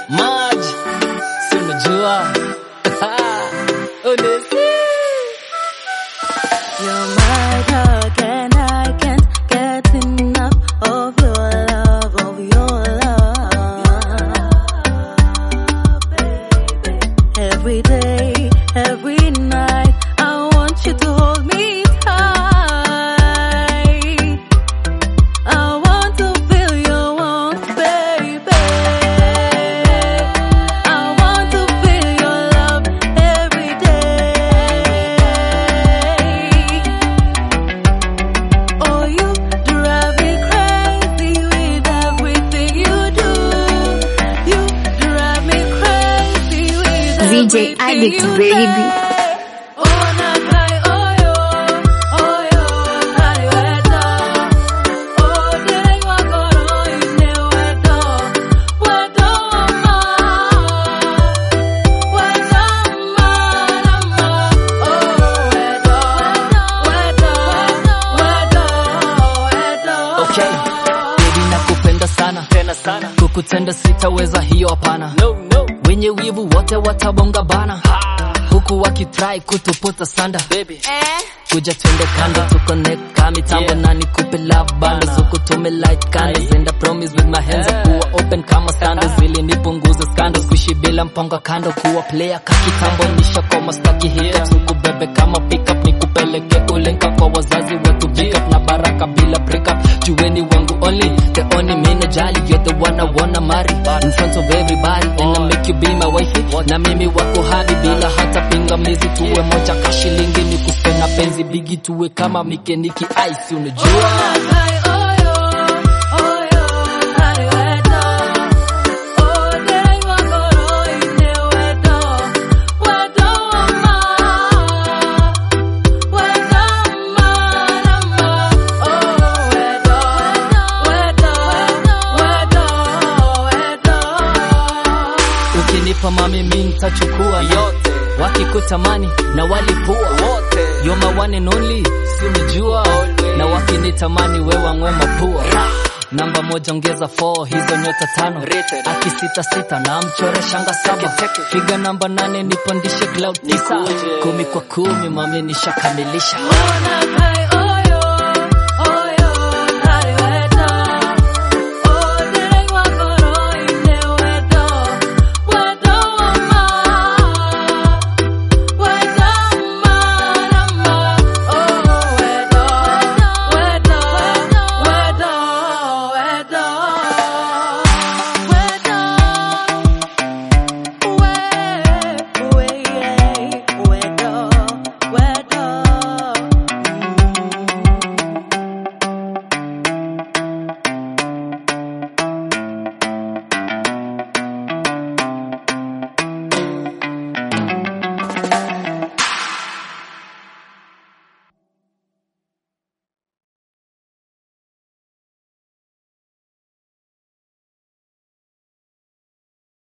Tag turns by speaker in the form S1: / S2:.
S1: Maj, si unajua Unesi.
S2: You're my drug and I can't get enough of your love, of your love, baby. Every day, every night, I want you to hold me tight. I want to feel your warmth, baby. I want to feel your love every day. Oh, you drive me crazy with everything you do. You drive me crazy with
S3: VJ
S2: everything
S3: Addict,
S2: you
S3: baby.
S2: say. Oh, na kai, oh, yo, oh, yo, hari weta. Oh, direi wakoro ine weto, weto ma, weto ma, ma. Oh, weto, weto, weto, weto.
S1: Okay, baby nakupenda sana tena sana, kukutenda sitaweza, hiyo hapana. No, no. Wenye wivu wote watabonga bana, huku wakitry kutuputa sanda baby. Kuja twende kando to connect kama mitambo na nikupe love bundles huku tume light candles and I promise with my hands kuwa open kama sandals ili nipunguze scandals kuishi bila mpango kando kuwa player kakitambo nisha koma staki hiccups huku bebe kama pickup nikupeleke ulenka kwa wazazi wetu big up na baraka bila break up jueni wangu only the only me najali you're the one I wanna marry in front of everybody and I make you be my wife na mimi wako hadi bila hata pingamizi tuwe moja kashilingi ni kuspena penzi bigi tuwe kama mikeniki ice unajua
S2: Kai, oh, yo, oh, yo, hari weta. Oh, direi wakoro ine weto, weto ma, weto ma, ma. Oh, weto, weto, weto, weto.
S1: ukinipa mami mi nitachukua yote wakikutamani na walipua wote you're my one and only si unajua na wakinitamani we wang'we mapua namba moja ongeza 4 hizo nyota tano akisita sita na mchore shanga saba figa namba nane nipandishe cloud tisa kumi kwa kumi mami nishakamilisha
S2: Ona kai,